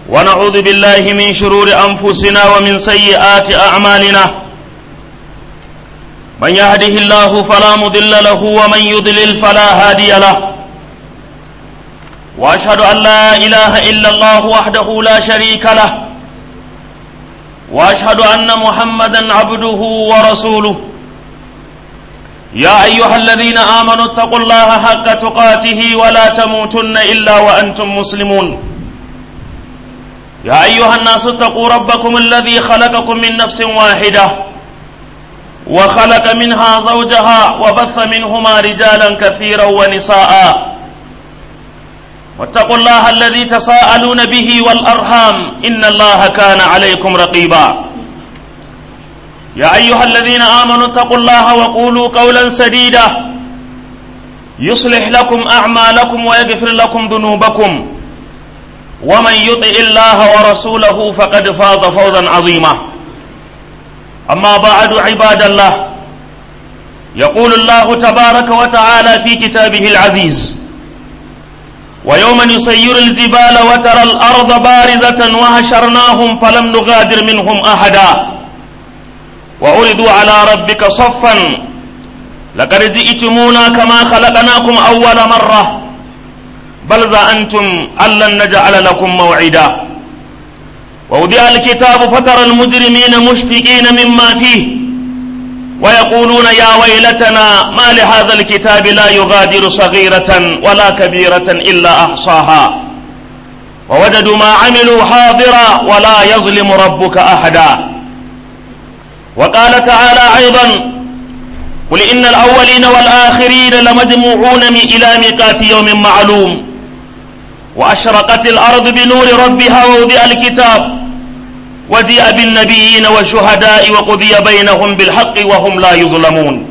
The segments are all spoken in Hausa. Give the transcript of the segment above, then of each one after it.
ونعوذ بالله من شرور أنفسنا ومن سيئات أعمالنا من يهده الله فلا مضل له ومن يضلل فلا هادي له وأشهد أن لا إله إلا الله وحده لا شريك له وأشهد أن محمدا عبده ورسوله يا أيها الذين آمنوا اتقوا الله حق تقاته ولا تموتن إلا وأنتم مسلمون يا أيها الناس اتقوا ربكم الذي خلقكم من نفس واحدة وخلق منها زوجها وبث منهما رجالا كثيرا ونساء واتقوا الله الذي تساءلون به والأرحام إن الله كان عليكم رقيبا يا أيها الذين آمنوا اتقوا الله وقولوا قولا سديدا يصلح لكم أعمالكم ويغفر لكم ذنوبكم ومن يطع الله ورسوله فقد فاز فوزا عظيما أما بعد عباد الله يقول الله تبارك وتعالى في كتابه العزيز ويوم نسير الجبال وترى الأرض بارزة وهشرناهم فلم نغادر منهم أحدا وعرضوا على ربك صفا لقد جئتمونا كما خلقناكم أول مرة بل زعمتم أن لن نجعل لكم موعدا ووضع الكتاب فترى المجرمين مشفقين مما فيه ويقولون يا ويلتنا ما لهذا الكتاب لا يغادر صغيرة ولا كبيرة إلا أحصاها ووجدوا ما عملوا حاضرا ولا يظلم ربك أحدا وقال تعالى أيضا قل إن الأولين والآخرين لمجموعون إلى ميقات يوم معلوم وأشرقت الأرض بنور ربها ووضع الكتاب وجيء بالنبيين والشهداء وقضي بينهم بالحق وهم لا يظلمون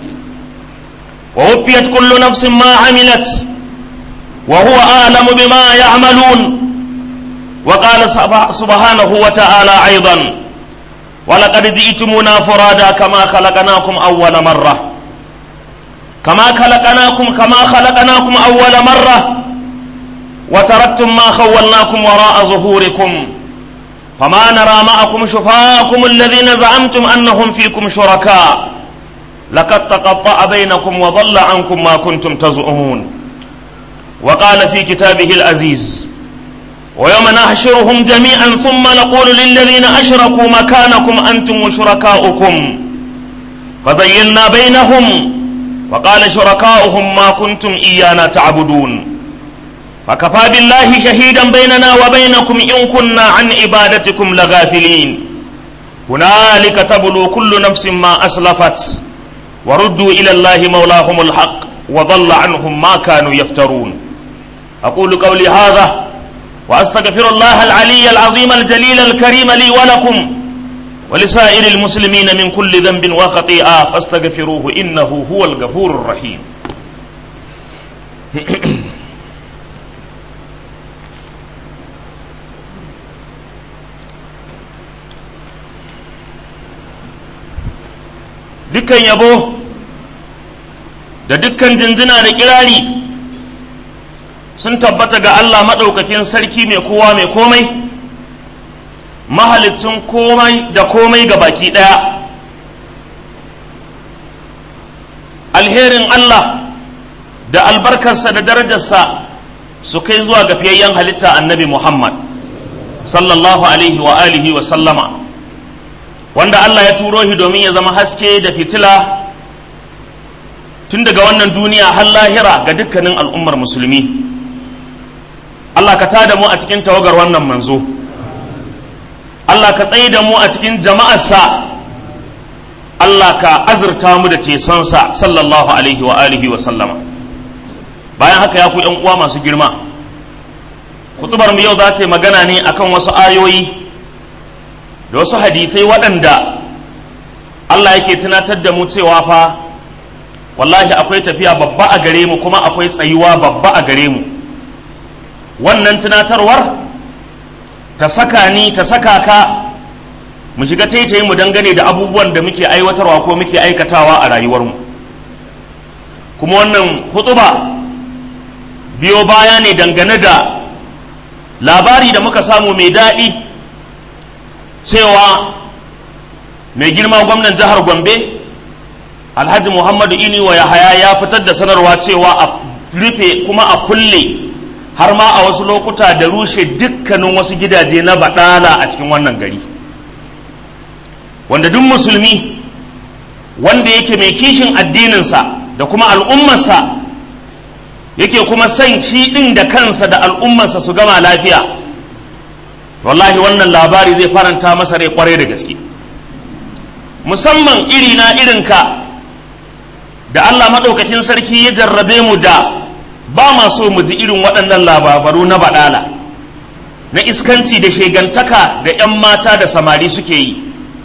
ووفيت كل نفس ما عملت وهو أعلم بما يعملون وقال سبحانه وتعالى أيضا ولقد جئتمونا فرادا كما خلقناكم أول مرة كما خلقناكم كما خلقناكم أول مرة وتركتم ما خولناكم وراء ظهوركم فما نرى معكم شفاءكم الذين زعمتم أنهم فيكم شركاء لقد تقطع بينكم وضل عنكم ما كنتم تزعمون وقال في كتابه العزيز ويوم نحشرهم جميعا ثم نقول للذين أشركوا مكانكم أنتم وشركاؤكم فزيلنا بينهم وقال شركاؤهم ما كنتم إيانا تعبدون فكفى بالله شهيدا بيننا وبينكم إن كنا عن عبادتكم لغافلين هنالك تبلو كل نفس ما أسلفت وردوا إلى الله مولاهم الحق وضل عنهم ما كانوا يفترون أقول قولي هذا وأستغفر الله العلي العظيم الجليل الكريم لي ولكم ولسائر المسلمين من كل ذنب وخطيئة فاستغفروه إنه هو الغفور الرحيم dukkan yabo da dukkan jinjina da kirari sun tabbata ga Allah maɗaukakin sarki mai kowa mai komai mahalicin komai da komai ga baki ɗaya alherin Allah da albarkarsa da darajarsa su kai zuwa ga fiyayyen halitta annabi Muhammad sallallahu alaihi wa alihi wa sallama wanda Allah ya turo shi domin ya zama haske da fitila tun daga wannan duniya har lahira ga dukkanin al'ummar musulmi Allah ka tada mu a cikin tawagar wannan manzo Allah ka tsaye da mu a cikin jama'arsa Allah ka azurta mu da tesonsa sallallahu alaihi wa alihi wa sallama bayan haka ya ku yan uwa masu girma kutubar mu yau za ta yi magana ne akan wasu ayoyi da wasu hadisai waɗanda Allah yake tunatar da mu cewa fa wallahi akwai tafiya babba a gare mu kuma akwai tsayuwa babba a gare mu wannan tunatarwar ta saka ni ta saka ka mu shiga taitayi mu dangane da abubuwan da muke aiwatarwa ko muke aikatawa a rayuwarmu kuma wannan hutuba biyo baya ne dangane da labari da muka samu mai daɗi cewa mai girma gwamnan jihar gombe alhaji muhammadu ini wa yahaya ya fitar da sanarwa cewa a rufe kuma a kulle har ma a wasu lokuta da rushe dukkanin wasu gidaje na baɗala a cikin wannan gari wanda duk musulmi wanda yake mai kishin addininsa da kuma al'ummarsa yake kuma son shi ɗin da kansa da al'ummarsa su gama lafiya wallahi wannan labari zai faranta masa rai kwarai da gaske musamman irina irinka da Allah maɗaukakin sarki ya jarrabe mu da ba ma so mu ji irin waɗannan labaru na baɗala na iskanci da shegantaka da 'yan mata da samari suke yi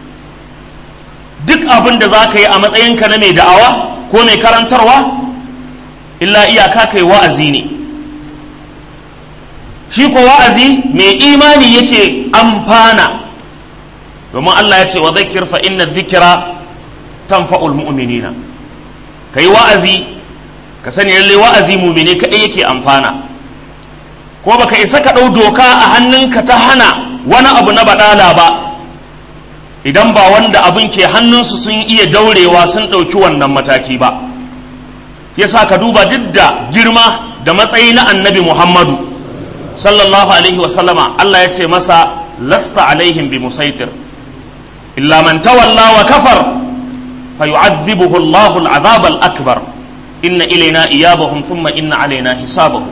duk abin da za ka yi a matsayinka na mai da'awa ko mai karantarwa illa iyaka kai wa'azi ne shi ko wa'azi mai imani yake amfana domin Allah ya ce wa zakir fa inna dhikra tanfa'ul mu'minina kai wa'azi ka sani lalle wa'azi mu'mine kadai yake amfana ko baka isa ka dau doka a hannunka ta hana wani abu na badala ba idan ba wanda abin ke hannunsu sun iya daurewa sun ɗauki wannan mataki ba yasa ka duba duk da girma da matsayi na annabi muhammadu sallallahu alaihi wasallama Allah ya ce masa lasta alaihim bi musaitir illa man tawalla wa kafar fayu'adhibuhu Allahu al-'adhab al-akbar inna ilaina iyabahum thumma inna alaina hisabahum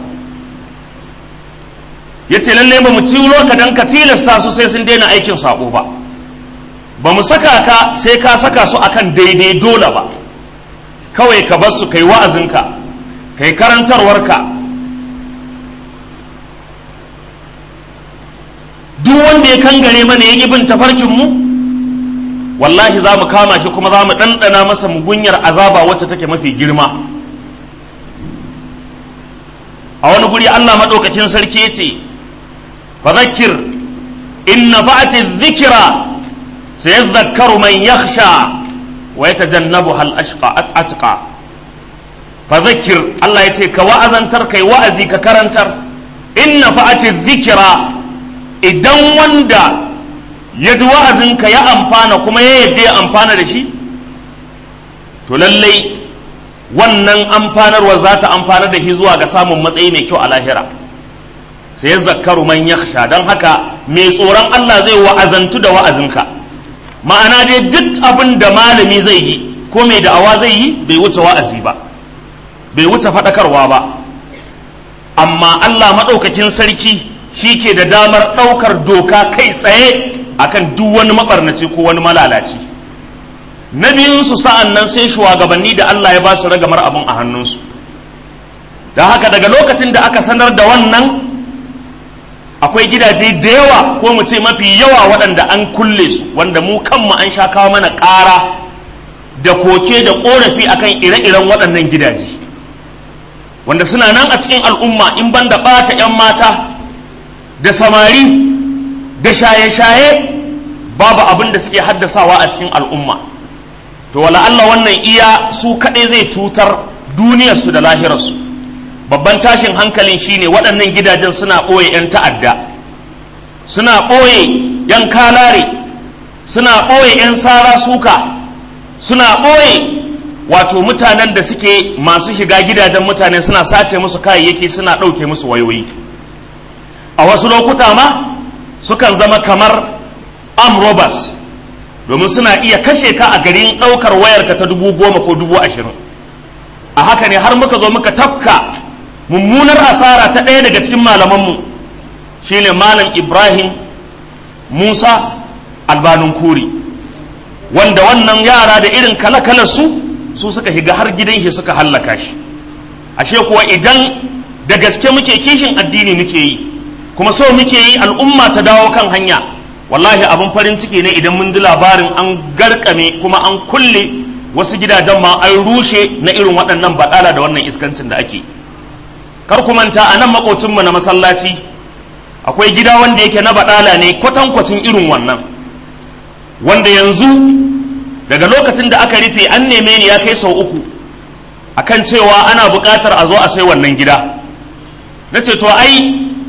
yace lalle ba mu turo ka dan ka tilasta su sai sun daina aikin sabo ba ba mu saka ka sai ka saka su akan daidai dole ba kawai ka bar su kai wa'azinka kai karantarwarka duk wanda ya kangare mana ya ƙi bin tafarkin mu wallahi za mu kama shi kuma za mu ɗanɗana masa mugunyar azaba wacce take mafi girma a wani guri Allah maɗaukakin sarki ya ce fadakir in nafa'ati dhikra sayadhakkaru man yakhsha wa yatajannabuha al-ashqa atqa fadakir Allah ya ce ka wa'azantar kai wa'azi ka karantar in nafa'ati dhikra idan wanda ya ji wa'azinka ya amfana kuma ya yadda ya amfana da shi to lallai wannan amfanarwa za ta amfana da shi zuwa ga samun matsayi mai kyau a lahira sai ya zakaru man yakhsha don haka mai tsoron Allah zai wa'azantu da wa'azinka ma'ana dai duk abin da malami zai yi ko mai da'awa zai yi bai wuce wa'azi ba bai wuce faɗakarwa ba amma Allah maɗaukakin sarki shi ke da damar ɗaukar doka kai tsaye akan duk wani maɓarnaci ko wani malalaci na biyunsu sa'an nan sai shugabanni da Allah ya ba su ragamar abin a hannunsu don haka daga lokacin da aka sanar da wannan akwai gidaje da yawa ko mu ce mafi yawa waɗanda an kulle su wanda mu kanmu an sha kawo mana ƙara da koke da ƙorafi akan ire-iren waɗannan gidaje wanda suna nan a cikin al'umma in ban da ɓata 'yan mata da samari da shaye-shaye babu abin da suke haddasawa a cikin al'umma to wala Allah wannan iya su kaɗai zai cutar duniyarsu da lahirarsu babban tashin hankalin shine waɗannan gidajen suna ɓoye 'yan ta'adda suna ɓoye 'yan kalare suna ɓoye 'yan sara suka suna ɓoye wato mutanen da suke masu shiga gidajen mutane suna sace musu kayayyaki suna ɗauke musu wayoyi a wasu lokuta ma sukan zama kamar amrobas domin suna iya kashe ka a garin ɗaukar wayarka ta dubu goma ko dubu ashirin a haka ne har muka zo muka tafka mummunar asara ta ɗaya daga cikin malamanmu shine malam ibrahim musa albanun kuri wanda wannan yara da irin kala su su suka shiga har gidan shi suka hallaka shi ashe kuwa idan da gaske muke kishin addini muke yi kuma so muke yi al'umma ta dawo kan hanya wallahi abin farin ciki ne idan mun ji labarin an garkame kuma an kulle wasu gidajen ma an rushe na irin waɗannan baɗala da wannan iskancin da ake kar ku manta a nan makocinmu na masallaci akwai gida wanda yake na baɗala ne kwatankwacin irin wannan wanda yanzu daga lokacin da aka rufe an neme ni ya kai sau uku akan cewa ana buƙatar a zo a sai wannan gida na ce to ai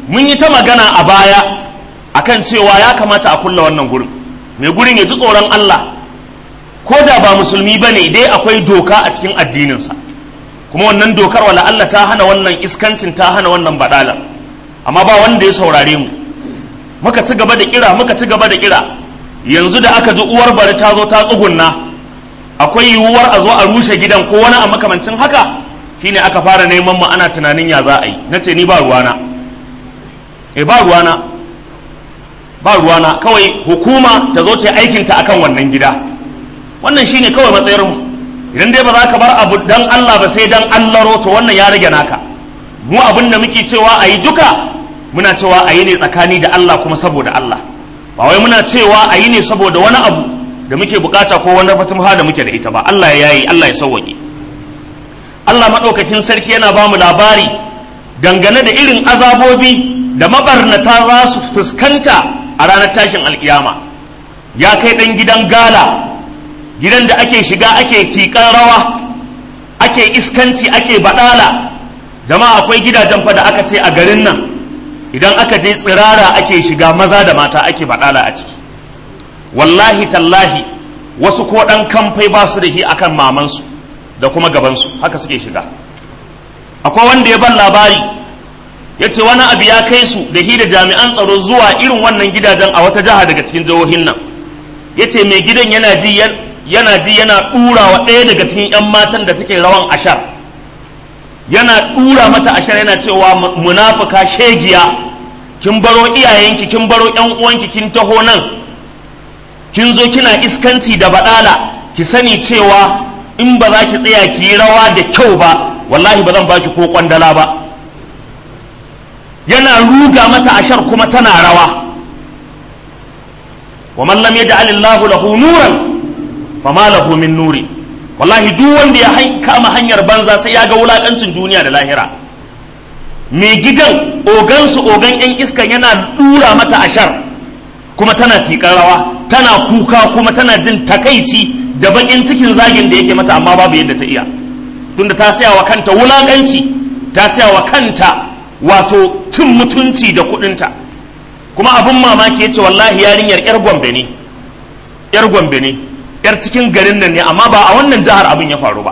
mun yi ta magana a baya akan cewa ya kamata a kulla wannan gurin mai gurin ya ji tsoron Allah ko da ba musulmi ba ne dai akwai doka a cikin addininsa kuma wannan dokar wala Allah ta hana wannan iskancin ta hana wannan badala amma ba wanda ya saurare mu muka ci gaba da kira muka ci gaba da kira yanzu da aka ji uwar bari ta zo ta tsugunna akwai yiwuwar a zo a rushe gidan ko wani a makamancin haka shine aka fara neman mu ana tunanin ya za a yi nace ni ba ruwana eh ba ruwana ba ruwana kawai hukuma ta zo ta aikinta akan wannan gida wannan shine kawai matsayar mu idan dai ba za ka bar abu dan Allah ba sai dan Allah to wannan ya rage naka mu abin da muke cewa a yi duka muna cewa a yi ne tsakani da Allah kuma saboda Allah ba wai muna cewa a yi ne saboda wani abu da muke bukata ko wani fatimha da muke da ita ba Allah ya yayi Allah ya sauwaƙe Allah maɗaukakin sarki yana ba mu labari dangane da irin azabobi da mabarnata za su fuskanta a ranar tashin alkiyama ya kai ɗan gidan gala gidan da ake shiga ake tiƙar rawa ake iskanci ake baɗala jama'a akwai gidajen fa da aka ce a garin nan idan aka je tsirara ake shiga maza da mata ake baɗala a ciki wallahi tallahi wasu ko ɗan kamfai ba su da shi akan mamansu da kuma gabansu haka suke shiga akwai wanda ya ban labari ya ce wani abu ya kai su da hi da jami'an tsaro zuwa irin wannan gidajen a wata jiha daga cikin jihohin nan ya ce mai gidan yana ji yana ji yana ɗura wa ɗaya daga cikin 'yan matan da suke rawan ashar yana ɗura mata ashar yana cewa munafuka shegiya kin baro iyayenki kin baro 'yan uwanki kin taho nan kin zo kina iskanci da baɗala ki sani cewa in ba za ki tsaya ki yi rawa da kyau ba wallahi ba zan baki ko kwandala ba yana ruga mata ashar kuma tana rawa wa man lam yaj'al Allahu lahu nuran fama lahu min nuri wallahi duk wanda ya kama hanyar banza sai ya ga wulakancin duniya da lahira mai gidan ogansu ogan yan iskan yana dura mata ashar kuma tana tiƙar rawa tana kuka kuma tana jin takaici da bakin cikin zagin da yake mata amma babu yadda ta iya tunda ta saya wa kanta wulakanci ta saya wa kanta wato cin mutunci da kudinta kuma abin mamaki ya ce wallahi yarinyar yar gombe ne yar gombe ne yar cikin garin nan ne amma ba a wannan jihar abin ya faru ba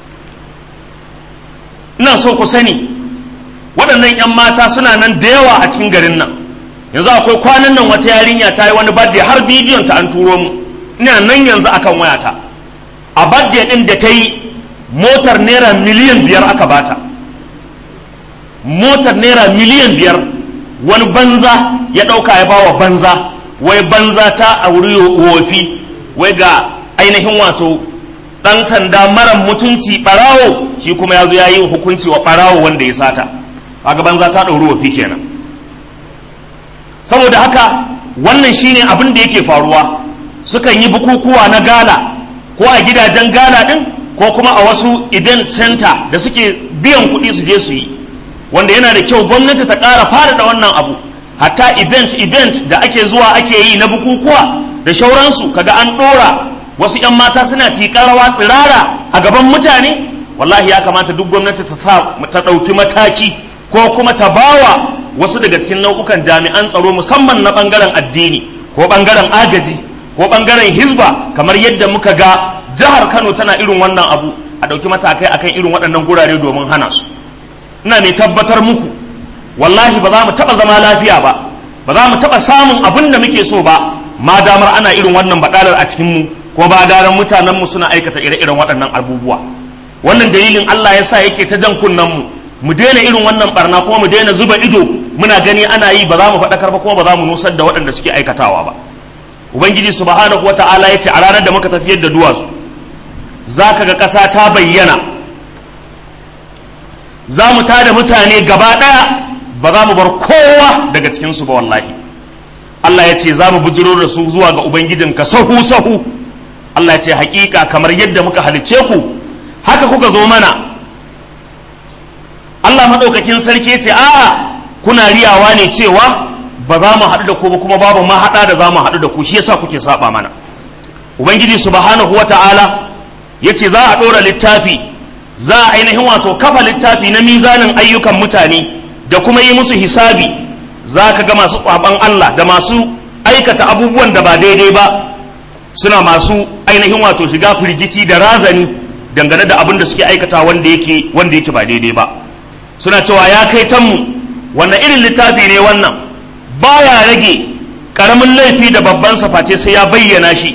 ina so ku sani waɗannan 'yan mata suna nan da yawa a cikin garin nan yanzu akwai kwanan nan wata yarinya ta yi wani birthday har bidiyon ta an turo mu ina nan yanzu akan wayata a birthday din da ta yi motar naira miliyan biyar aka bata motar naira miliyan biyar wani banza ya ɗauka ya bawa banza wai banza ta a wuri wofi wai ga ainihin wato ɗan sanda mara mutunci ɓarawo shi kuma ya zo ya yi hukunci wa ɓarawo wanda ya sata kaga banza ta ɗauri wofi kenan saboda haka wannan shine abin da yake faruwa sukan yi bukukuwa na gala ko a gidajen gala din ko kuma a wasu event center da suke biyan kuɗi su je su yi wanda yana da kyau gwamnati ta ƙara faɗaɗa wannan abu hatta event event da ake zuwa ake yi na bukukuwa da shauransu kaga an ɗora wasu 'yan mata suna tiƙar rawa tsirara a gaban mutane wallahi ya kamata duk gwamnati ta sa ta ɗauki mataki ko kuma ta bawa wasu daga cikin nau'ukan jami'an tsaro musamman na ɓangaren addini ko ɓangaren agaji ko ɓangaren hizba kamar yadda muka ga jihar kano tana irin wannan abu a ɗauki matakai akan irin waɗannan gurare domin hana su ina mai tabbatar muku wallahi ba za mu taɓa zama lafiya ba ba za mu taɓa samun abin da muke so ba ma damar ana irin wannan baɗalar a cikin mu ko ba daren mutanenmu suna aikata ire-iren waɗannan abubuwa wannan dalilin Allah ya sa yake ta jan kunnen mu mu daina irin wannan barna kuma mu daina zuba ido muna gani ana yi ba za mu faɗakar ba kuma ba za mu nusar da waɗanda suke aikatawa ba ubangiji subhanahu wata'ala ya ce a ranar da muka tafiyar da duwatsu za ka ga ƙasa ta bayyana za mu tada mutane gaba ɗaya ba za mu bar kowa daga cikinsu ba wallahi Allah ya ce za mu bujiro da su zuwa ga ubangijinka sahu sahu Allah ya ce hakika kamar yadda muka halicce ku haka kuka zo mana Allah maɗaukakin sarki ya ce a'a kuna riyawa ne cewa ba za mu haɗu da ku ba kuma babu ma haɗa da za mu haɗu da ku shi yasa kuke saba mana ubangiji subhanahu wata'ala ya ce za a ɗora littafi za a ainihin wato kafa littafi na mizanin ayyukan mutane da kuma yi musu hisabi za ka ga masu tsaban Allah da masu aikata abubuwan da ba daidai ba suna masu ainihin wato shiga firgici da razani dangane da abin da suke aikata wanda yake wanda yake ba daidai ba suna cewa ya kai tanmu wannan irin littafi ne wannan baya rage karamin laifi da babban saface sai ya bayyana shi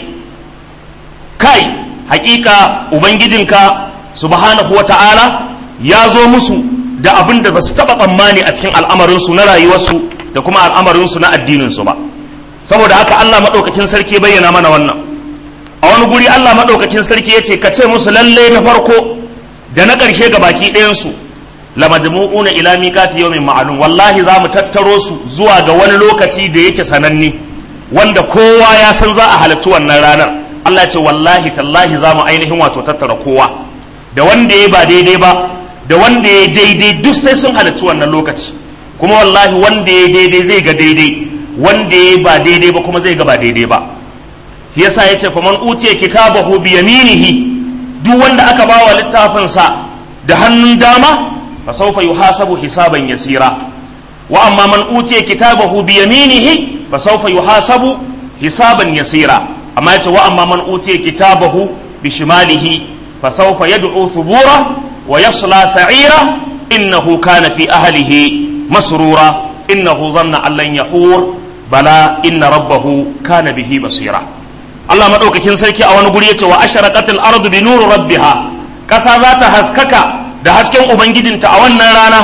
kai hakika ubangijinka subhanahu wata'ala ya zo musu da abin da ba su taɓa tsammani a cikin al'amarinsu na rayuwarsu da kuma al'amarinsu na addininsu ba saboda haka Allah maɗaukakin sarki bayyana mana wannan a wani guri Allah maɗaukakin sarki ya ce ka ce musu lalle na farko da na ƙarshe ga baki ɗayansu lamadmu'una ila miqati yawmin ma'lum wallahi za mu tattaro su zuwa ga wani lokaci da yake sananne wanda kowa ya san za a halarci wannan ranar Allah ya ce wallahi tallahi za mu ainihin wato tattara kowa da wanda ya ba daidai ba da wanda ya daidai duk sai sun halarci wannan lokaci kuma wallahi wanda ya daidai zai ga daidai wanda ya ba daidai ba kuma zai ga ba daidai ba shi yasa yace fa man utiya kitabahu bi yaminihi duk wanda aka bawa littafin sa da hannun dama fa sawfa yuhasabu hisaban yasira wa amma man utiya kitabahu bi yaminihi fa sawfa yuhasabu hisaban yasira amma yace wa amma man utiya kitabahu bi shimalihi fa sawfa yad'u thubura wa yasla sa'ira innahu kana fi ahlihi masrura innahu dhanna an lan yahur bala inna rabbahu kana bihi basira Allah madaukakin sarki a wani guri yace wa asharaqatil ardu bi nuri rabbiha kasa za ta haskaka da hasken ubangijinta a wannan rana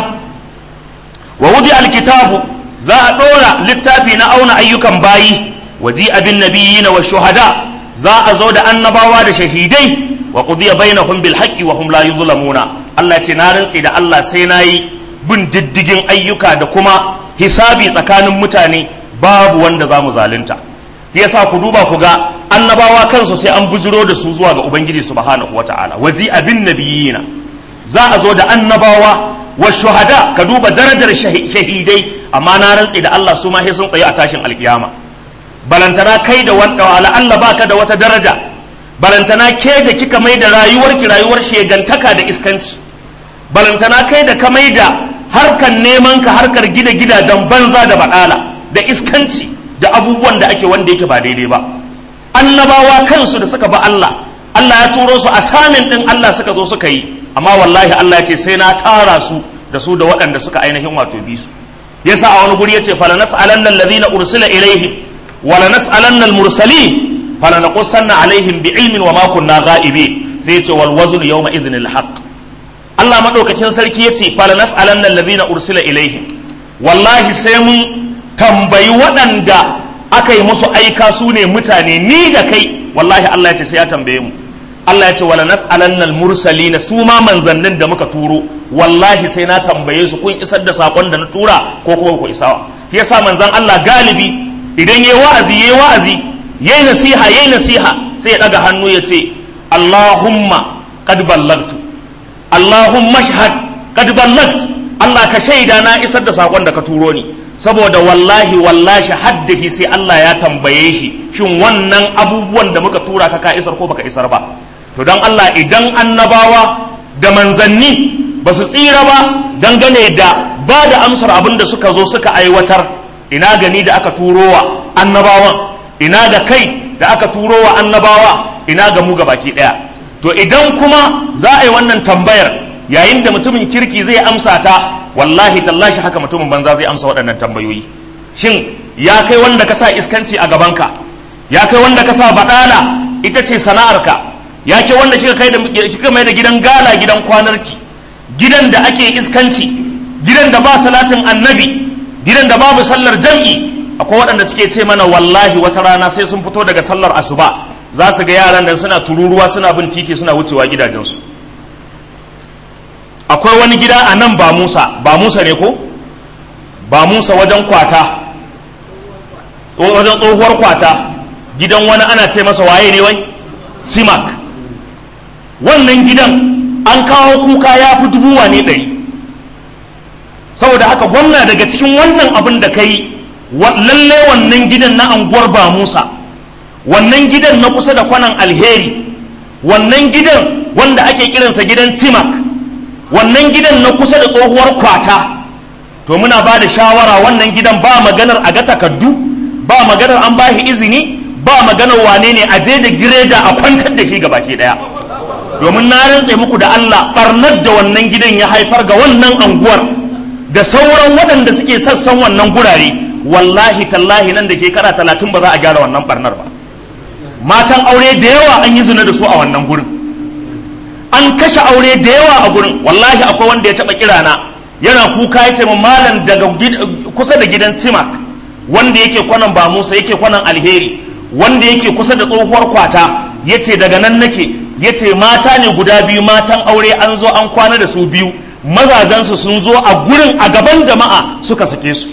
wa wudi alkitabu za a dora littafi na auna ayyukan bayi waji abin nabiyina wa shuhada za a zo da annabawa da shahidai wa qudiya bainahum bil haqqi wa hum la yuzlamuna Allah ce na rantse da Allah sai nayi bin diddigin ayyuka da kuma hisabi tsakanin mutane babu wanda za mu zalunta yasa ku duba ku ga annabawa kansu sai an bujiro da su zuwa ga ubangiji subhanahu wataala waji abin nabiyina za a zo da annabawa wa shuhada ka duba darajar shahidai amma na rantse da Allah su ma sai sun tsaye a tashin alkiyama balantana kai da wanda wala Allah baka da wata daraja balantana ke da kika mai da rayuwarki rayuwar shegantaka da iskanci balantana kai da ka mai da harkar neman ka harkar gida gidajen banza da baɗala da iskanci da abubuwan da ake wanda yake ba daidai ba annabawa kansu da suka ba Allah Allah ya turo su a samin din Allah suka zo suka yi amma wallahi Allah ya ce sai na tara su da su da waɗanda suka ainihin wato bi su yasa a wani guri yace fala nas'alanna alladhina ursila ilaihim wala nas'alanna almursalin fala naqussanna alaihim bi'ilmin wa ma kunna ghaibi sai yace wal wazn yawma idhnil haqq Allah madaukakin sarki yace fala nas'alanna alladhina ursila ilaihim wallahi sai mun tambayi waɗanda aka yi musu aika su ne mutane ni da kai wallahi Allah ya ce sai ya tambaye mu Allah ya ce wala nas'alanna al-mursalin su ma manzannin da muka turo wallahi sai na tambaye su kun isar da sakon da na tura ko kuma ku isa shi yasa manzan Allah galibi idan yayi wa'azi yayi wa'azi yayi nasiha yayi nasiha sai ya daga hannu ya ce Allahumma qad ballagtu Allahumma shahad qad ballagt Allah ka shaida na isar da sakon da ka turo ni saboda wallahi wallahi haddahi sai Allah ya tambaye shi shin wannan abubuwan da muka tura ka ka isar ko baka isar ba to don Allah idan annabawa da manzanni ba su tsira ba dangane da ba da amsar abin da suka zo suka aiwatar ina gani da aka turowa annabawan ina da kai da aka turowa annabawa ina ga mu baki daya to idan kuma za a yi wannan tambayar yayin da mutumin kirki zai amsa ta wallahi tallashi haka mutumin banza zai amsa waɗannan tambayoyi shin ya kai wanda ka sa iskanci a gabanka ya kai wanda ka sa baɗala ita ce sana'arka ya ke wanda kika kai da kika mai da gidan gala gidan kwanarki gidan da ake iskanci gidan da ba salatin annabi gidan da babu sallar jam'i akwai waɗanda suke ce mana wallahi wata rana sai sun fito daga sallar asuba za su ga yaran nan suna tururuwa suna bin titi suna wucewa gidajensu akwai wani gida a nan ba musa ba musa ne ko ba musa wajen kwata wajen tsohuwar kwata gidan wani ana ce masa waye ne wai simak wannan gidan an kawo kuka ya fi dubu wane ɗari saboda haka gwamna daga cikin wannan abin da ka yi lalle wannan gidan na anguwar ba musa wannan gidan na kusa da kwanan alheri wannan gidan wanda ake kiransa gidan timak wannan gidan na kusa da tsohuwar kwata to muna ba da shawara wannan gidan ba maganar a ga takardu ba maganar an bashi izini ba maganar wane ne a je da gireda a kwantar da shi ga baki daya domin na rantse muku da Allah barnar da wannan gidan ya haifar ga wannan anguwar da sauran waɗanda suke sassan wannan gurare wallahi tallahi nan da ke kara talatin ba za a gyara wannan barnar ba matan aure da yawa an yi zina da su a wannan gurin an kashe aure da yawa a gurin wallahi akwai wanda ya taɓa kirana yana kuka ya ce malam daga kusa da gidan timak wanda yake kwanan ba musa yake kwanan alheri wanda yake kusa da tsohuwar kwata ya ce daga nan nake ya ce mata ne guda biyu matan aure an zo an kwana da su biyu mazajensu sun zo a gurin a gaban jama'a suka sake su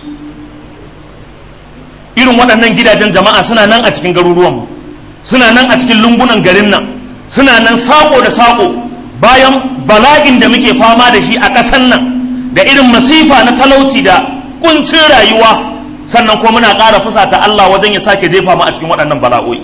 irin waɗannan gidajen jama'a suna nan a cikin garuruwanmu suna nan a cikin lungunan garin nan suna nan sako da sako bayan bala'in da muke fama da shi a ƙasan nan da irin masifa na talauci da kuncin rayuwa sannan kuma muna ƙara fusata Allah wajen ya sake jefa mu a cikin waɗannan bala'o'i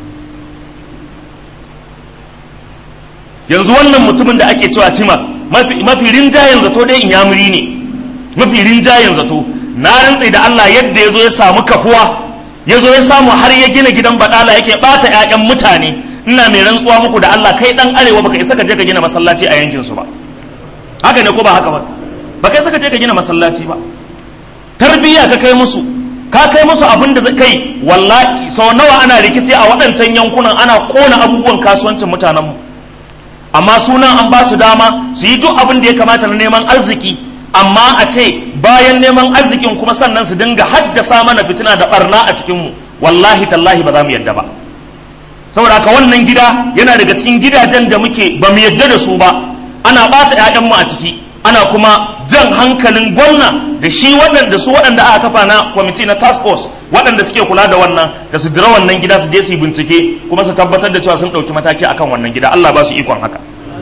yanzu wannan mutumin da ake cewa cima mafi rinjayen zato dai inyamuri ne mafi rinjayen zato na rantse da Allah yadda ya zo ya samu kafuwa ya zo ya samu har ya gina gidan baɗala yake ɓata 'ya'yan mutane ina mai rantsuwa muku da Allah kai ɗan arewa baka isa ka je ka gina masallaci a yankin su ba haka ne ko ba haka ba baka isa ka je ka gina masallaci ba tarbiyya ka kai musu ka kai musu abin da kai wallahi sau nawa ana rikici a waɗancan yankunan ana kona abubuwan kasuwancin mutanenmu amma sunan an ba su dama su yi duk abin da ya kamata na neman arziki amma a ce bayan neman arzikin kuma sannan su dinga haddasa mana fitina da barna a cikinmu wallahi tallahi ba za mu yadda ba saboda haka wannan gida yana daga cikin gidajen da muke ba mu yadda da su ba ana ɓata 'ya'yanmu a ciki ana kuma jan hankalin gwamna da shi waɗanda su waɗanda aka kafa na kwamiti na task force waɗanda suke kula da wannan da su dira wannan gida su je su yi bincike kuma su tabbatar da cewa sun ɗauki mataki akan wannan gida Allah ba su ikon haka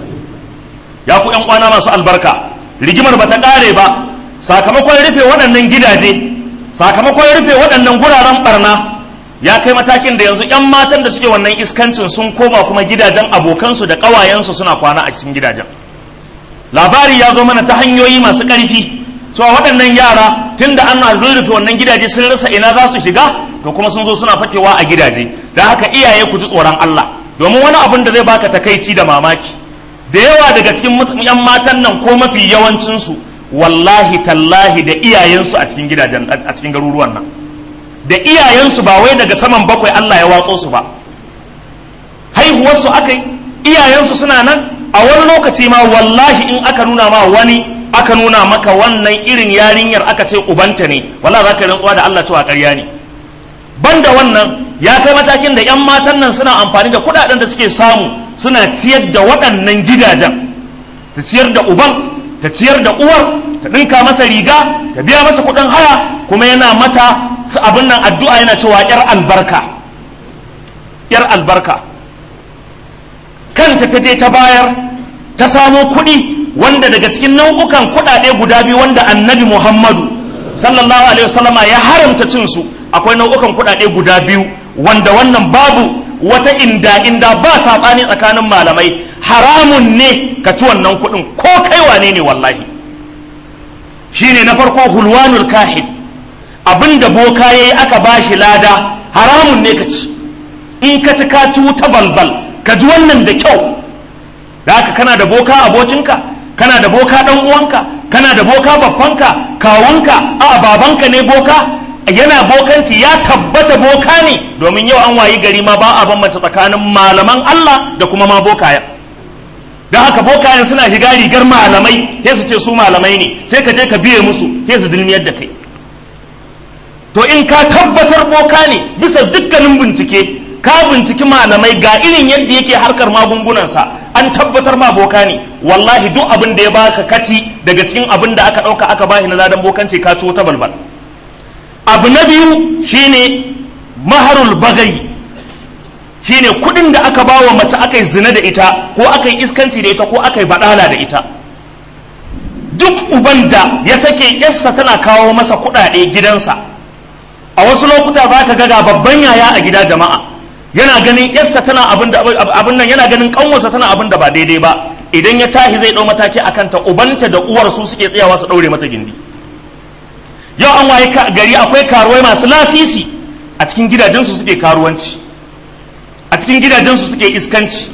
ya ku ƴan kwana masu albarka rigimar ba ta ƙare ba sakamakon rufe waɗannan gidaje sakamakon rufe waɗannan guraren barna ya kai matakin da yanzu ƴan matan da suke wannan iskancin sun koma kuma gidajen abokansu da ƙawayensu suna kwana a cikin gidajen labari ya zo mana ta hanyoyi masu ƙarfi cewa waɗannan yara tun da an rurrufe wannan gidaje sun rasa ina za su shiga to kuma sun zo suna fakewa a gidaje da haka iyaye ku ji tsoron Allah domin wani abin da zai baka takaici da mamaki da yawa daga cikin yan matan nan ko mafi yawancinsu wallahi tallahi da iyayensu a cikin gidajen a cikin garuruwan nan da iyayensu ba wai daga saman bakwai Allah ya watso su ba haihuwarsu aka yi iyayensu suna nan a wani lokaci ma wallahi in aka nuna ma wani aka nuna maka wannan irin yarinyar aka ce ubanta ne wallahi za ka rantsuwa da Allah cewa ƙarya ne banda wannan ya kai matakin da 'yan matan nan suna amfani da kuɗaɗen da suke samu suna ciyar da waɗannan gidajen ta ciyar da uban ta ciyar da uwar ta ɗinka masa riga ta biya masa kuɗin haya kuma yana mata su abin nan addu'a yana cewa 'yar albarka 'yar albarka kanta ta je ta bayar ta samo kuɗi wanda daga cikin nau'ukan kuɗaɗe guda biyu wanda annabi muhammadu sallallahu alaihi wasallama ya haramta cin su akwai nau'ukan kuɗaɗe guda biyu wanda wannan babu wata inda inda ba saɓani tsakanin malamai haramun ne ka ci wannan kuɗin ko kai wane ne wallahi shine na farko hulwanul kahid abinda boka yayi aka bashi lada haramun ne ka ci in ka ci ka ci wuta balbal ka ji wannan da kyau da haka kana da boka abokinka kana da boka dan uwanka kana da boka babbanka kawunka a babanka ne boka yana bokanci ya tabbata boka ne domin yau an wayi gari ma ba a bambance tsakanin malaman Allah da kuma ma bokaya don haka bokayen suna shiga rigar malamai sai su ce su malamai ne sai ka je ka biye musu sai su dilmiyar da kai to in ka tabbatar boka ne bisa dukkanin bincike ka binciki malamai ga irin yadda yake harkar magungunansa an tabbatar ma boka ne wallahi duk abin da ya baka kati daga cikin abin da aka ɗauka aka bashi na ladan bokanci ka ci ta balbal abu na biyu shine maharul bagai shine kudin da aka ba wa mace aka yi zina da ita ko aka yi iskanci da ita ko aka yi badala da ita duk uban da ya sake yarsa tana kawo masa kudade gidansa a wasu lokuta ba ka ga babban yaya a gida jama'a yana ganin yarsa tana abin nan yana ganin kanwarsa tana abin da ba daidai ba idan ya tashi zai dau mataki akan ta ubanta da uwar su suke tsayawa su daure mata gindi yau an waye gari akwai karuwai masu lasisi a cikin gidajensu suke karuwanci a cikin gidajensu suke iskanci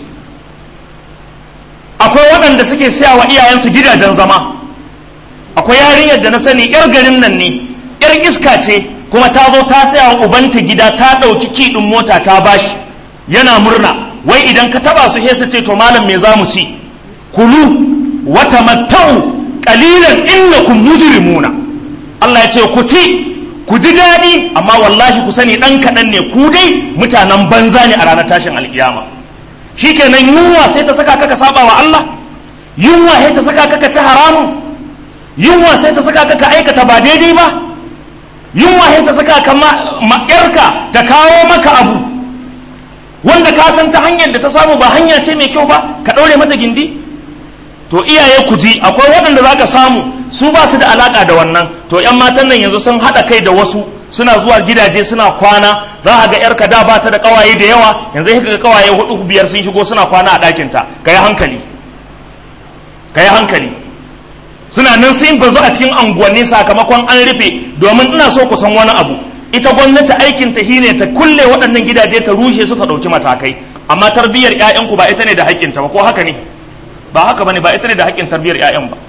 akwai waɗanda suke siya wa iyayensu gidajen zama akwai yarinyar da na sani yar garin nan ne yar iska ce kuma ta zo ta saya wa ubanta gida ta ɗauki kiɗin mota ta bashi yana murna wai idan ka taba su su ce to malam me za mu ci kulu wa tamattau qalilan innakum mujrimuna Allah ya ce ku ci ku ji daɗi amma wallahi ku sani ɗan kaɗan ne ku dai mutanen banza ne a ranar tashin alkiyama shikenan yunwa sai ta saka ka ka saba wa Allah yunwa sai ta saka ka ka ci haramun yunwa sai ta saka ka ka aikata ba daidai ba yunwa sai ta saka ka ma'yarka ta kawo maka abu wanda ka san ta hanyar da ta samu ba hanya ce mai kyau ba ka ɗaure mata gindi to iyaye ku ji akwai waɗanda za ka samu su ba su da alaƙa da wannan to 'yan matan nan yanzu sun haɗa kai da wasu suna zuwa gidaje suna kwana za a ga 'yarka da ba ta da ƙawaye da yawa yanzu sai ga ƙawaye hudu biyar sun shigo suna kwana a ɗakinta ka yi hankali ka yi hankali suna nan sun bazu a cikin anguwanni sakamakon an rufe domin ina so ku san wani abu ita gwamnati aikin ta shine ta kulle waɗannan gidaje ta rushe su ta ɗauki matakai amma tarbiyyar 'ya'yanku ba ita ne da haƙƙinta ba ko haka ne ba haka bane ba ita ne da haƙƙin tarbiyyar 'ya'yan ba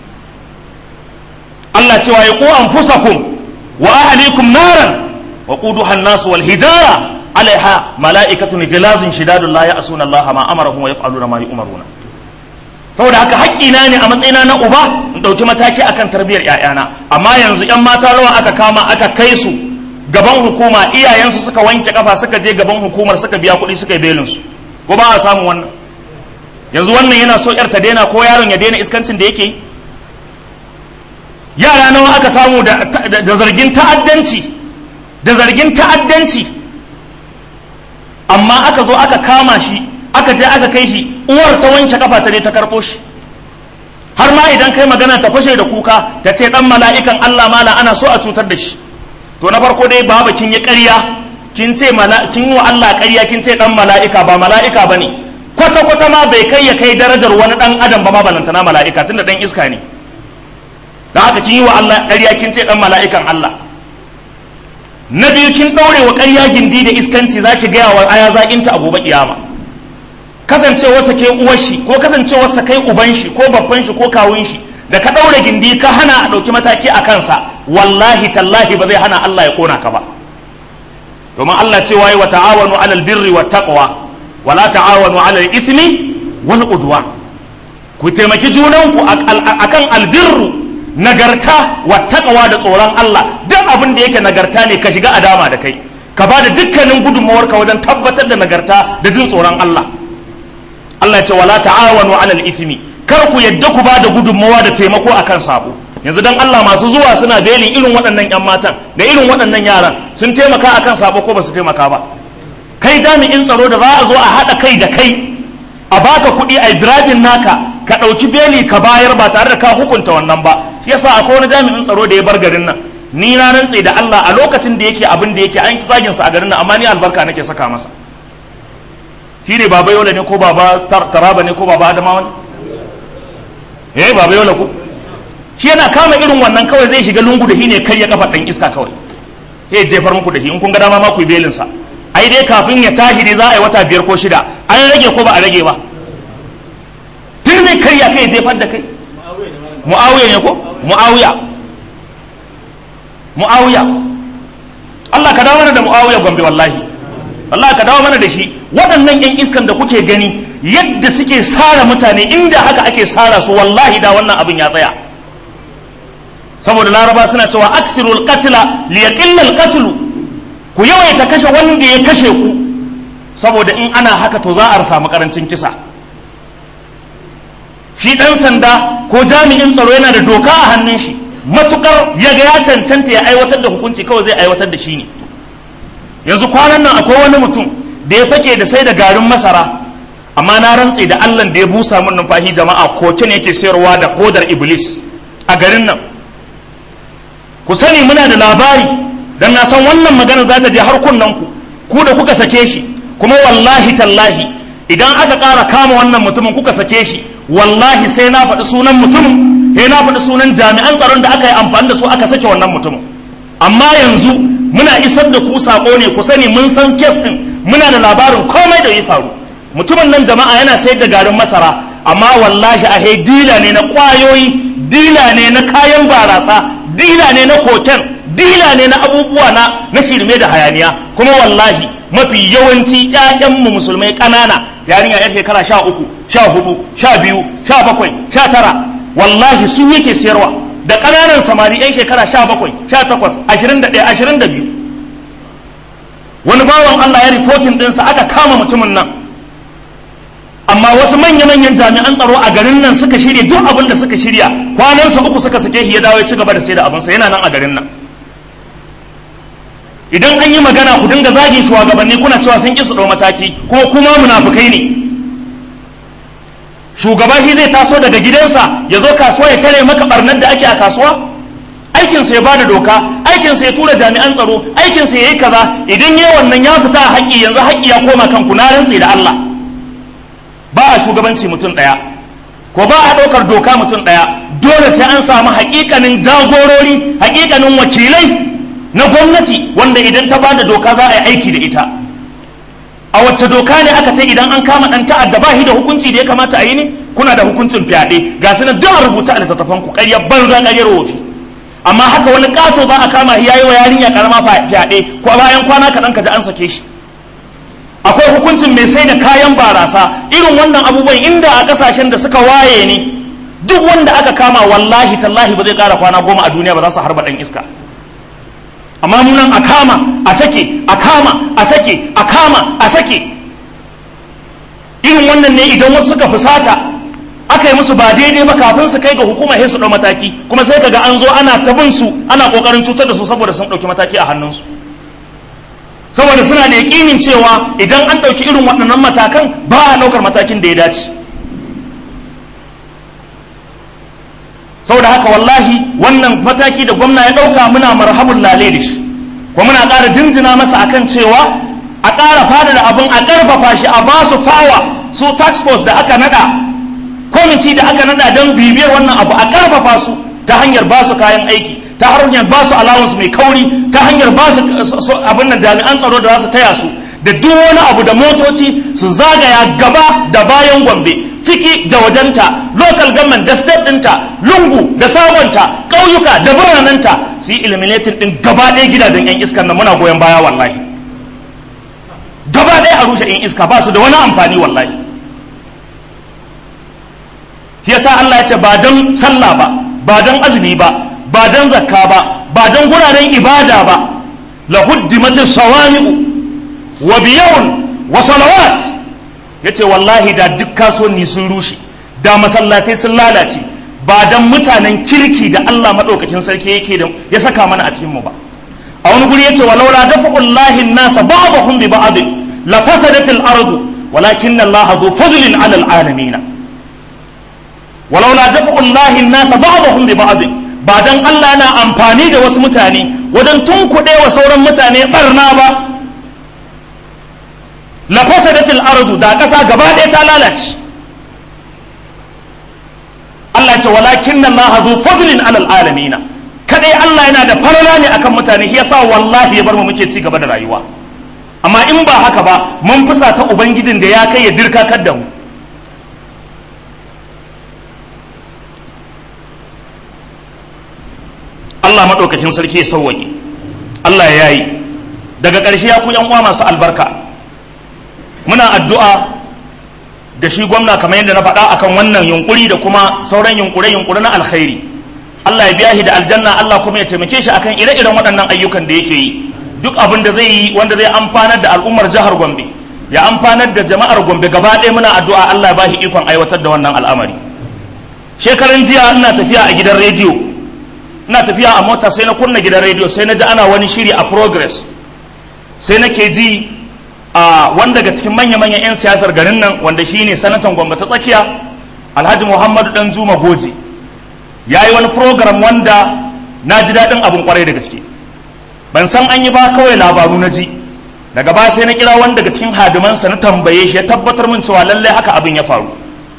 Allah cewa ya ku anfusakum wa ahlikum naran wa quduha an-nas wal hijara alaiha mala'ikatun ghilazun shidadun la ya'suna Allah ma amarahum wa yaf'aluna ma yu'maruna saboda haka haƙƙina ne a matsayina na uba in ɗauki mataki akan tarbiyyar 'ya'yana amma yanzu 'yan mata rawa aka kama aka kai su gaban hukuma iyayensu suka wanke kafa suka je gaban hukumar suka biya kuɗi suka yi belin su ko ba a samu wannan yanzu wannan yana so yar ta daina ko yaron ya daina iskancin da yake yara nawa aka samu da zargin ta'addanci da zargin ta'addanci amma aka zo aka kama shi aka je aka kai shi uwar ta wanke kafa ta je ta karɓo shi har ma idan kai magana ta fashe da kuka ta ce dan mala'ikan Allah mala ana so a cutar da shi to na farko dai baba kin yi ƙarya kin ce kin wa Allah ƙarya kin ce dan mala'ika ba mala'ika bane kwata kwata ma bai kai ya kai darajar wani dan adam ba ma balantana mala'ika tunda dan iska ne dan haka kin yi wa Allah ƙarya kin ce dan mala'ikan Allah na biyu kin ɗaure wa ƙarya gindi da iskanci zaki gaya wa aya zaƙinta a gobe kiyama kasancewarsa ke uwar shi ko kasancewarsa kai uban shi ko babban shi ko kawun shi da ka ɗaure gindi ka hana a ɗauki mataki a kansa wallahi tallahi ba zai hana Allah ya kona ka ba domin Allah ce waye wa ta'awanu alal birri wa taqwa wa la ta'awanu alal ithmi wal udwan ku taimaki junanku akan albirru nagarta wa taqwa da tsoron Allah duk abin da yake nagarta ne ka shiga a dama da kai ka ba da dukkanin gudunmawarka wajen tabbatar da nagarta da jin tsoron Allah Allah ya ce wala ta'awanu alal ithmi kar ku yadda ku ba da gudunmawa da taimako akan sabo yanzu dan Allah masu zuwa suna belin irin waɗannan yan matan da irin waɗannan yaran sun taimaka akan sabo ko ba su taimaka ba kai jami'in tsaro da za a zo a haɗa kai da kai a baka kuɗi a birabin naka ka ɗauki beli ka bayar ba tare da ka hukunta wannan ba shi yasa akwai wani jami'in tsaro da ya bar garin nan ni na rantse da Allah a lokacin da yake abin da yake an zagin sa a garin nan amma ni albarka nake saka masa shi ne baba yola ne ko baba taraba ne ko baba adamawa ne eh baba yola ko shi yana kama irin wannan kawai zai shiga lungu da shi ne karya kafa ɗan iska kawai he jefar muku da shi in kun ga dama ma ku yi belin sa ai dai kafin ya tashi dai za a yi wata biyar ko shida an rage ko ba a rage ba tun zai karya kai jefar da kai mu'awiya ne ko mu'awiya mu'awiya Allah ka dawo mana da mu'awiya gombe wallahi Allah ka dawo mana da shi waɗannan 'yan iskan da kuke gani yadda suke sara mutane inda haka ake sara su wallahi da wannan abin ya tsaya saboda laraba suna cewa akthirul qatla li yaqilla al ku yawaita kashe wanda ya kashe ku saboda in ana haka to za a samu karancin kisa shi dan sanda ko jami'in tsaro yana da doka a hannun shi matukar ya ga ya cancanta ya aiwatar da hukunci kawai zai aiwatar da shi ne yanzu kwanan nan akwai wani mutum da ya fake da sai da garin masara amma na rantse da allah da ya busa min numfashi jama'a koke ne yake sayarwa da hodar iblis a garin nan ku sani muna da labari dan na san wannan magana za ta je har kunnen ku ku da kuka sake shi kuma wallahi tallahi idan aka ƙara kama wannan mutumin kuka sake shi wallahi sai na faɗi sunan mutumin he na faɗi sunan jami'an tsaron da aka yi amfani da su aka sake wannan mutumin amma yanzu muna isar da ku sako ne ku sani mun san kes ɗin muna da labarin komai da ya faru mutumin nan jama'a yana sayar da garin masara amma wallahi a dila ne na kwayoyi dila ne na kayan barasa dila ne na koken dila ne na abubuwa na na shirme da hayaniya kuma wallahi mafi yawanci ƴaƴanmu musulmai ƙanana yarinya yar shekara sha uku sha hudu sha biyu sha bakwai sha tara wallahi su yake siyarwa da ƙananan samari yan shekara sha bakwai sha takwas ashirin da ɗaya ashirin da biyu wani bawan Allah ya rifotin ɗinsa aka kama mutumin nan amma wasu manya-manyan jami'an tsaro a garin nan suka shirya duk abin da suka shirya kwanansa uku suka sake shi ya dawo ya ci gaba da sai da abinsa yana nan a garin nan idan an yi magana ku dinga zagin shugabanni kuna cewa sun ƙi su ɗau mataki kuma kuma munafukai ne shugaba shi zai taso daga gidansa ya zo kasuwa ya tare maka barnar da ake a kasuwa aikinsa ya bada doka aikinsa ya tura jami'an tsaro aikinsa ya yi kaza idan ya wannan ya fita a haƙƙi yanzu haƙƙi ya koma kanku na rantse da Allah ba a shugabanci mutum ɗaya ko ba a ɗaukar doka mutum ɗaya dole sai an samu haƙiƙanin jagorori haƙiƙanin wakilai na gwamnati wanda idan ta bada doka za a yi aiki da ita a wacce doka ne aka ce idan an kama ɗan ta'adda ba shi da hukunci da ya kamata a yi ne kuna da hukuncin fyaɗe ga su nan duk a rubuta a littattafan ku ƙaryar banza ƙaryar wofi amma haka wani ƙato za a kama shi yayi wa yarinya karama fyaɗe ko bayan kwana kaɗan ka ji an sake shi akwai hukuncin mai sai da kayan barasa irin wannan abubuwan inda a kasashen da suka waye ne duk wanda aka kama wallahi tallahi ba zai kara kwana goma a duniya ba za su harba dan iska amma munan a kama a sake a kama a sake a kama a sake irin wannan ne idan wasu suka fusata aka yi musu ba daidai ba kafin su kai ga hukuma sai su ɗau mataki kuma sai kaga an zo ana ta bin su ana kokarin cutar da su saboda sun ɗauki mataki a hannunsu saboda suna da yaƙinin cewa idan an ɗauki irin waɗannan matakan ba a ɗaukar matakin da ya dace saboda haka wallahi wannan mataki da gwamna ya ɗauka muna marhabun lale da shi kuma muna ƙara jinjina masa akan cewa a ƙara fada da abin a ƙarfafa shi a ba su fawa su tax force da aka nada kwamiti da aka nada don bibiyar wannan abu a ƙarfafa su ta hanyar ba su kayan aiki ta hanyar ba su allowance mai kauri ta hanyar ba su abin nan jami'an tsaro da za su taya su da duk wani abu da motoci su zagaya gaba da bayan gombe ciki da wajenta local government da state ɗinta lungu da sabonta ƙauyuka da biranenta su yi eliminating ɗin gaba ɗaya gidajen 'yan iskar na muna goyon baya wallahi gaba ɗaya a rushe 'yan iska ba su da wani amfani wallahi yasa Allah ya ce ba don sallah ba ba don azumi ba ba don zakka ba ba don guraren ibada ba la huddimatis sawami'u wa biyawun wa salawat yace wallahi da duk kasuwanni sun rushe da masallatai sun lalace ba don mutanen kirki da Allah madaukakin sarki yake da ya saka mana a cikin mu ba a wani guri yace walaula dafa'ullahi nasa ba'dahum bi ba'd la fasadatil ardu walakin Allah dhu fadlin 'ala al-alamin walaula dafa'ullahi nasa ba'dahum bi ba'd ba dan Allah yana amfani da wasu mutane wajen tunkuɗe wa sauran mutane barna ba la fasadatil ardu da ƙasa gaba ɗaya ta lalace Allah ce walakin Allah zu fadlin alal alamina kadai Allah yana da farala ne akan mutane shi yasa wallahi ya bar mu muke ci gaba da rayuwa amma in ba haka ba mun fusa ta ubangijin da ya kai ya dirkakar da mu Allah maɗaukakin sarki ya sauwaƙe Allah ya yi daga ƙarshe ya ku yan uwa masu albarka muna addu'a da shi gwamna kamar yadda na faɗa akan wannan yunkuri da kuma sauran yunkure yunkure na alkhairi Allah ya biya shi da aljanna Allah kuma ya taimake shi akan ire-iren waɗannan ayyukan da yake yi duk abin da zai yi wanda zai amfanar da al'ummar jihar Gombe ya amfanar da jama'ar Gombe gaba ɗaya muna addu'a Allah ya ba shi ikon aiwatar da wannan al'amari shekaran jiya ina tafiya a gidan rediyo ina tafiya a mota sai na kunna gidan rediyo sai na ji ana wani shiri a progress sai nake ji a wanda daga cikin manya-manyan 'yan siyasar garin nan wanda shi ne sanatan gwamba ta tsakiya alhaji muhammadu dan zuma goje ya yi wani program wanda na ji daɗin abin kwarai da gaske ban san an yi ba kawai labaru na ji daga ba sai na kira wani daga cikin hadimansa na tambaye shi ya tabbatar min cewa lallai haka abin ya faru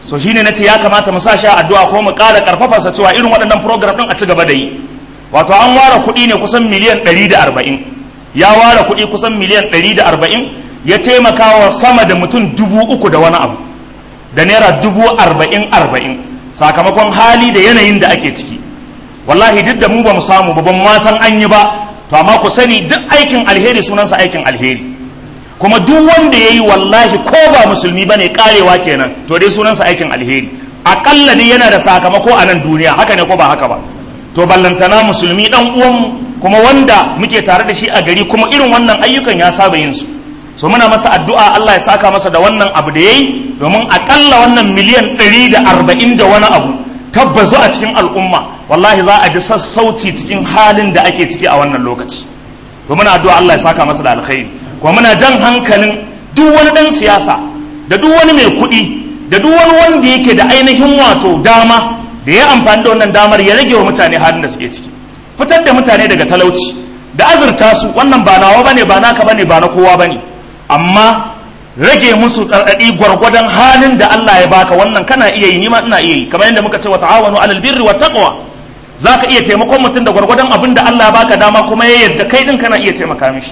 so shine nace ya kamata mu sa shi addu'a ko mu ƙara karfafa sa cewa irin waɗannan program din a ci gaba da yi wato an ware kuɗi ne kusan miliyan 140 ya ware kuɗi kusan miliyan 140 ya taimaka wa sama da mutum dubu uku da wani abu da naira dubu arba'in arba'in sakamakon hali da yanayin da ake ciki wallahi duk da mu ba mu samu ba ban ma san an yi ba to amma ku sani duk aikin alheri sunansa aikin alheri kuma duk wanda ya yi wallahi ko ba musulmi ba ne karewa kenan to dai sunansa aikin alheri aƙalla ne yana da sakamako a nan duniya haka ne ko ba haka ba to ballantana musulmi dan uwanmu kuma wanda muke tare da shi a gari kuma irin wannan ayyukan ya saba yin su so muna masa addu'a Allah ya saka masa da wannan abu da yayi domin akalla wannan miliyan 140 da wani abu tabbazu a cikin al'umma wallahi za a ji sassauci cikin halin da ake ciki a wannan lokaci to muna addu'a Allah ya saka masa da alkhairi kuma muna jan hankalin duk wani dan siyasa da duk wani mai kuɗi da duk wani wanda yake da ainihin wato dama da ya amfani da wannan damar ya rage wa mutane halin da suke ciki fitar da mutane daga talauci da azurta su wannan ba nawa bane ba naka bane ba na kowa bane amma rage musu ɗarɗaɗi gwargwadon halin da Allah ya baka wannan kana iya yi nima ina iya yi kamar yadda muka ce wa ta'awanu alal birri wa taqwa zaka iya taimakon mutum da gwargwadon abin da Allah ya baka dama kuma ya yadda kai din kana iya taimaka mishi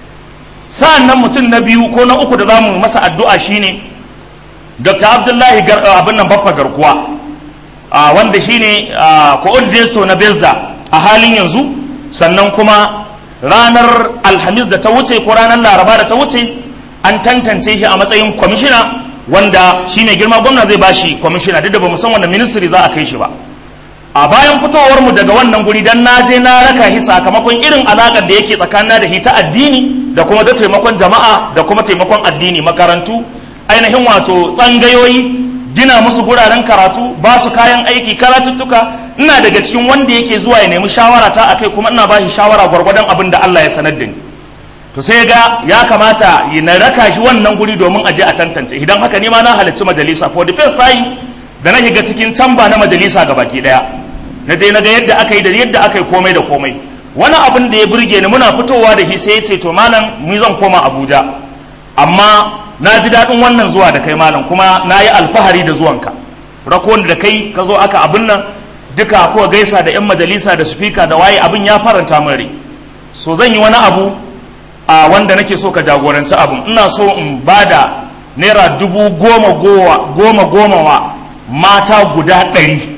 sa'an nan mutum na biyu ko na uku da zamu masa addu'a shine Dr. Abdullahi abin nan baffa garkuwa wanda shine coordinator na Besda a halin yanzu sannan kuma ranar alhamis da ta wuce ko ranar laraba da ta wuce an tantance shi a matsayin kwamishina wanda shi ne girma gwamna zai bashi kwamishina duk da ba san wanda ministry za a kai shi ba a bayan fitowar mu daga wannan guri dan na je na raka shi sakamakon irin alakar da yake tsakanin da shi ta addini da kuma da taimakon jama'a da kuma taimakon addini makarantu ainihin wato tsangayoyi gina musu guraren karatu ba su kayan aiki karatuttuka ina daga cikin wanda yake zuwa ya nemi shawara ta akai kuma ina ba shi shawara gwargwadon abin da Allah ya sanar da ni to sai ga ya kamata na raka shi wannan guri domin aje a tantance idan haka ne ma na halarci majalisa for the first time da na shiga cikin camba na majalisa ga baki daya na je na ga yadda aka yi da yadda aka yi komai da komai wani abin da ya burge ni muna fitowa da shi sai ya ce to malam mu zan koma Abuja amma na ji daɗin wannan zuwa da kai malam kuma na yi alfahari da zuwanka rakon da kai ka zo aka abin nan duka ko gaisa da 'yan majalisa da sufika da waye abin ya faranta min rai so zan yi wani abu a wanda nake so ka jagoranci abin ina so in ba da naira dubu goma goma goma wa mata guda ɗari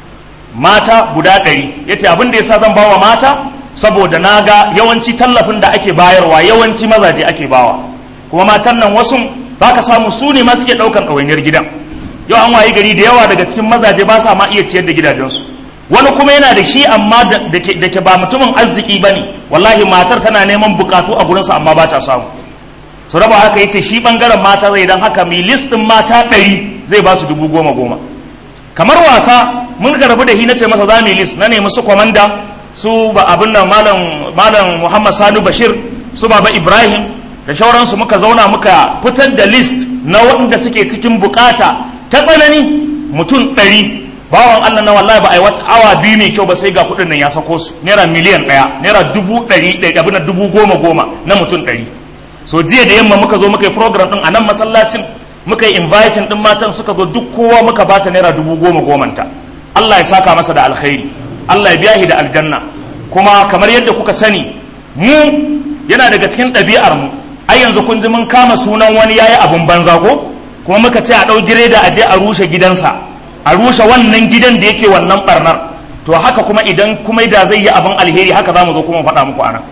mata guda ɗari ya ce abin da ya sa zan bawa mata saboda na ga yawanci tallafin da ake bayarwa yawanci mazaje ake bawa kuma matan nan wasu za ka samu su ne ma suke ɗaukan ɗawainiyar gidan yau an wayi gari da yawa daga cikin mazaje ba sa ma iya ciyar da gidajensu wani kuma yana da shi amma da ke ba mutumin arziki ba ne wallahi matar tana neman bukatu a gurinsa amma ba ta samu su raba haka yace shi bangaren mata zai dan haka mai list din mata ɗari zai ba su dubu goma goma kamar wasa mun ka rabu da hi na ce masa za mu list na nemi su kwamanda su ba abin nan malam malam muhammad sanu bashir su baba ibrahim da shauransu muka zauna muka fitar da list na waɗanda suke cikin bukata ta tsanani mutum ɗari bawan Allah na wallahi ba a yi wata awa biyu mai kyau ba sai ga kuɗin nan ya sako su naira miliyan ɗaya naira dubu ɗari ɗaya abin dubu goma goma na mutum ɗari so jiya da yamma muka zo muka yi program ɗin a nan masallacin muka yi inviting ɗin matan suka zo duk kowa muka bata naira dubu goma gomanta Allah ya saka masa da alkhairi Allah ya biya shi da aljanna kuma kamar yadda kuka sani mu yana daga cikin ɗabi'ar mu ai yanzu kun ji mun kama sunan wani yayi abun banza ko kuma muka ce a ɗau gireda a je a rushe gidansa a rushe wannan gidan da yake wannan barnar to haka kuma idan kuma da zai yi abin alheri haka za mu zo kuma faɗa muku anan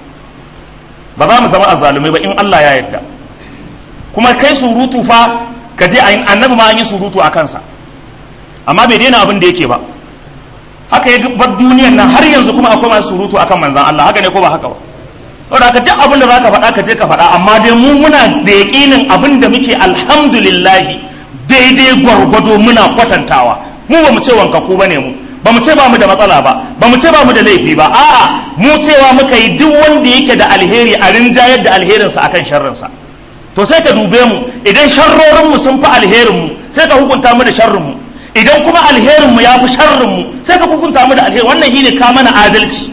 ba za mu zama azzalumai ba in Allah ya yarda kuma kai surutu fa ka je annabi ma an yi surutu a kansa amma bai daina abin da yake ba haka ya bar duniyan nan har yanzu kuma akwai masu surutu akan manzan Allah haka ne ko ba haka ba saboda ka duk abin da zaka faɗa ka je ka faɗa amma dai mu muna da yaƙinin abin da muke alhamdulillahi daidai gwargwado muna kwatantawa mu ba mu ce wankaku bane mu ba mu ce ba mu da matsala ba ba mu ce ba mu da laifi ba a'a mu cewa muka yi duk wanda yake da alheri a rinjayar da alherinsa akan sharrinsa to sai ka dube mu idan sharrorin mu sun fi alherin mu sai ka hukunta mu da sharrin mu idan kuma alherin mu ya fi sharrin mu sai ka hukunta mu da alheri wannan shine ka mana adalci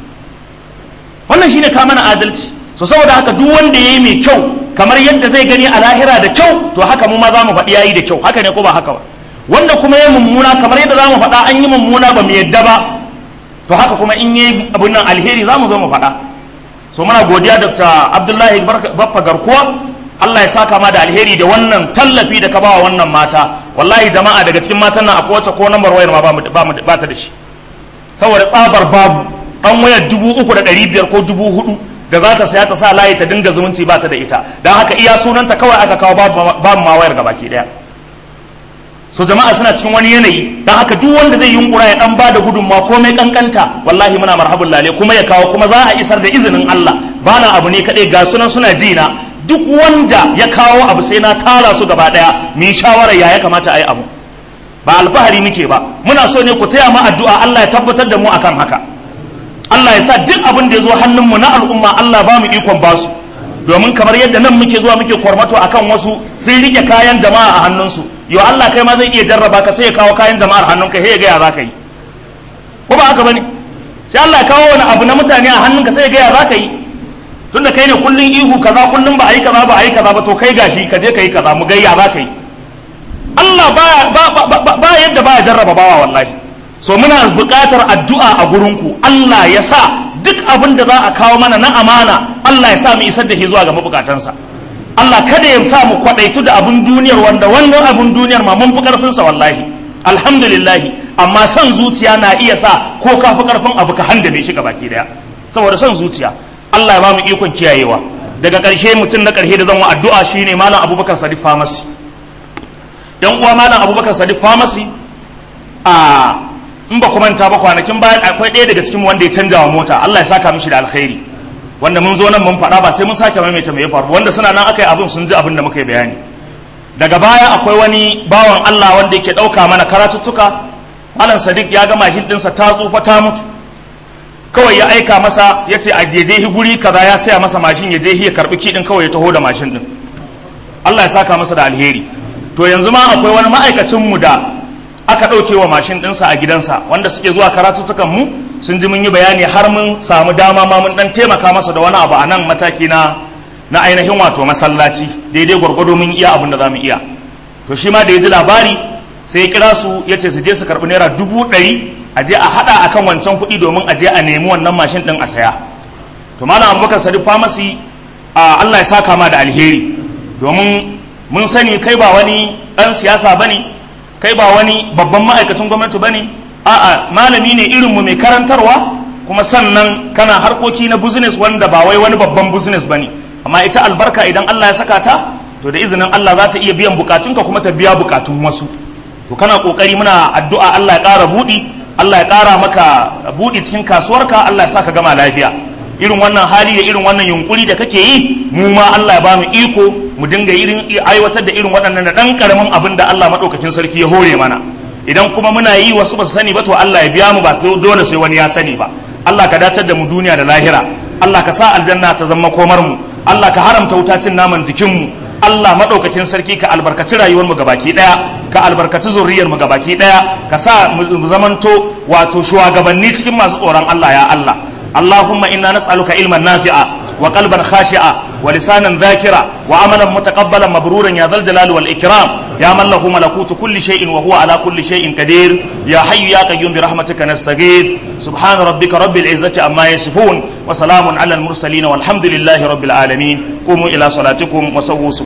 wannan shine ka mana adalci so saboda haka duk wanda yayi mai kyau kamar yadda zai gani a lahira da kyau to haka mu ma za mu faɗi yayi da kyau haka ne ko ba haka ba wanda kuma ya mummuna kamar yadda zamu faɗa an yi mummuna ba mu yadda ba to haka kuma in yi abin nan alheri zamu zo mu faɗa so muna godiya Dr. Abdullahi Baffa Garkuwa Allah ya saka ma da alheri da wannan tallafi da ka bawa wannan mata wallahi jama'a daga cikin matan nan akwai wacce ko nambar wayar ma ba ta da shi saboda tsabar babu dan wayar dubu uku da ɗari biyar ko dubu hudu da za ta saya ta sa layi ta dinga zumunci ba ta da ita don haka iya sunanta kawai aka kawo babu ma wayar gabaki daya so jama'a suna cikin wani yanayi don haka duk wanda zai yunkura ya dan bada gudunmawa komai kankanta wallahi muna marhabun lale kuma ya kawo kuma za a isar da izinin Allah bana abu ne kadai ga sunan suna jina duk wanda ya kawo abu sai na tara su gaba daya mu yi shawara ya ya kamata a yi abu ba alfahari muke ba muna so ne ku taya mu addu'a Allah ya tabbatar da mu akan haka Allah ya sa duk abin da ya zo hannunmu na al'umma Allah ba mu ikon basu domin kamar yadda nan muke zuwa muke kwarmato akan wasu sun rike kayan jama'a a hannunsu yo Allah kai ma zai iya jarraba ka sai ya kawo kayan jama'ar hannunka sai ya gaya za ka yi ko ba haka bane sai Allah ya kawo wani abu na mutane a hannunka sai ya gaya za ka yi tunda kai ne kullun ihu kaza kullun ba a yi kaza ba a yi kaza ba to kai gashi ka je ka yi kaza mu gayya za ka yi Allah ba yadda ba ya jarraba bawa wallahi so muna buƙatar addu'a a gurinku Allah ya sa duk abin da za a kawo mana na amana Allah ya sa mu isar da shi zuwa ga mabukatansa Allah kada ya sa mu kwadaitu da abin duniyar wanda wannan abin duniyar ma mun fi karfin sa wallahi alhamdulillah amma son zuciya na iya sa ko ka fi karfin abu ka handame shi gabaki daya saboda son zuciya Allah ya ba mu ikon kiyayewa daga ƙarshe mutum na ƙarshe da zan wa addu'a shine malam Abubakar Sadiq Pharmacy yan uwa malam Abubakar Sadiq Pharmacy a in ba ku manta ba kwanakin bayan akwai ɗaya daga cikin wanda ya canja wa mota Allah ya saka mishi da alkhairi wanda mun zo nan mun faɗa ba sai mun sake maimaita me ya faru wanda suna nan aka yi abin sun ji abin da muka yi bayani daga baya akwai wani bawan Allah wanda yake ɗauka mana karatuttuka Malam Sadiq ya ga mashin ɗinsa ta tsufa ta mutu kawai ya aika masa ya ce a jeje guri kaza ya saya masa mashin ya je ya karɓi kiɗin kawai ya taho da mashin ɗin Allah ya saka masa da alheri to yanzu ma akwai wani ma'aikacin mu da aka ɗauke wa mashin ɗinsa a gidansa wanda suke zuwa karatuttukan mu sun ji mun yi bayani har mun samu dama ma mun ɗan taimaka masa da wani abu a nan mataki na na ainihin wato masallaci daidai gwargwado mun iya abin da za mu iya to shi ma da ya ji labari sai ya kira su ya ce su je su karɓi naira dubu ɗari a je a haɗa akan wancan kuɗi domin a je a nemi wannan mashin ɗin a saya to malam abubakar sadiq famasi a allah ya saka ma da alheri domin mun sani kai ba wani ɗan siyasa ba ne kai ba wani babban ma'aikacin gwamnati ba ne a'a malami ne irinmu mai karantarwa kuma sannan kana harkoki na business wanda ba wai wani babban business ba ne amma ita albarka idan Allah ya saka ta to da izinin Allah za ta iya biyan bukatunka kuma ta biya bukatun wasu to kana kokari muna addu'a Allah ya ƙara buɗi Allah ya ƙara maka buɗi cikin kasuwarka Allah ya saka gama lafiya irin wannan hali da irin wannan yunkuri da kake yi mu ma Allah ya bamu iko mu dinga irin aiwatar da irin waɗannan da ɗan ƙaramin abin da Allah maɗaukakin sarki ya hore mana idan kuma muna yi wasu ba su sani ba to Allah ya biya mu ba sai dole sai wani ya sani ba Allah ka datar da mu duniya da lahira Allah ka sa aljanna ta zama komar mu Allah ka haramta wuta cin naman jikin mu Allah maɗaukakin sarki ka albarkaci rayuwar mu gabaki ɗaya ka albarkaci zuriyar mu gabaki ɗaya ka sa mu zamanto wato shugabanni cikin masu tsoron Allah ya Allah اللهم إنا نسألك علما نافعا وقلبا خاشعا ولسانا ذاكرا وعملا متقبلا مبرورا يا ذا الجلال والإكرام يا من له ملكوت كل شيء وهو على كل شيء قدير يا حي يا قيوم برحمتك نستغيث سبحان ربك رب العزة عما يصفون وسلام على المرسلين والحمد لله رب العالمين قوموا إلى صلاتكم وسووا